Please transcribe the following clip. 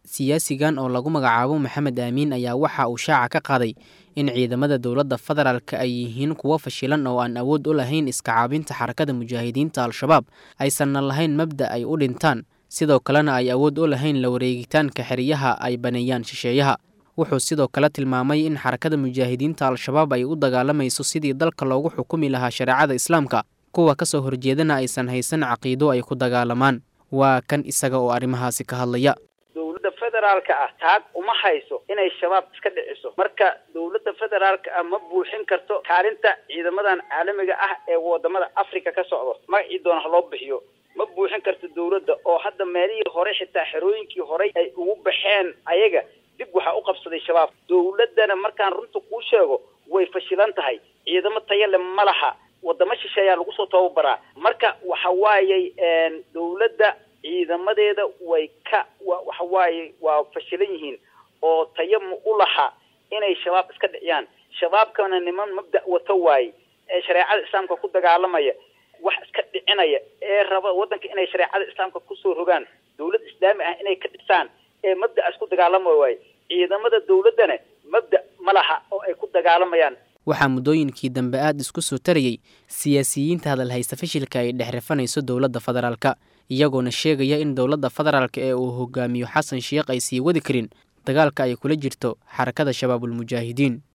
siyaasigan oo lagu magacaabo maxamed aamiin ayaa waxa uu shaaca ka qaaday in ciidamada dowladda federaalka ay yihiin kuwo fashilan oo aan awood u lahayn iska caabinta xarakada mujaahidiinta al-shabaab aysanna lahayn mabda ay u dhintaan sidoo kalena ay awood u lahayn la wareegitaanka xeryaha ay baneeyaan shisheeyaha wuxuu sidoo kale tilmaamay in xarakada mujaahidiinta al-shabaab ay u dagaalamayso sidii dalka loogu xukumi lahaa shareecada islaamka kuwa ka soo horjeedana aysan haysan caqiido ay ku dagaalamaan waa kan isaga oo arrimahaasi ka hadlaya dowladda federaalka ah taag uma hayso inay shabaab iska dhiciso marka dowladda federaalka ah ma buuxin karto kaalinta ciidamadan caalamiga ah ee wadamada africa ka socdo magacii doona ha loo bixiyo ma buuxin karto dowladda oo hadda meelihii hore xitaa xerooyinkii horey ay ugu baxeen ayaga dib waxaa u qabsaday shabaab dowladdana markaan runta kuu sheego way fashilan tahay ciidamo tayale ma laha wadamo shisheeyaa lagu soo tababaraa marka waxa waayey dowladda ciidamadeeda way ka waxa waaye waa fashilan yihiin oo tayo ma u laha inay shabaab iska dhiciyaan shabaabkana niman mabda wato waaye ee shareecada islaamka ku dagaalamaya wax iska dhicinaya ee raba waddanka inay shareecada islaamka kusoo rogaan dowlad islaami ah inay ka dhisaan ee mabda'aas ku dagaalamaya waaye ciidamada dowladdana mabda ma laha oo ay ku dagaalamayaan waxaa muddooyinkii dambe aada isku soo tarayey siyaasiyiinta hadalhaysta fashilka ay dhex rifanayso dowladda federaalka iyagoona sheegaya in dowladda federaalka ee uu hogaamiyo xasan sheekh ay sii wadi karin dagaalka ay kula jirto xarakada shabaabulmujaahidiin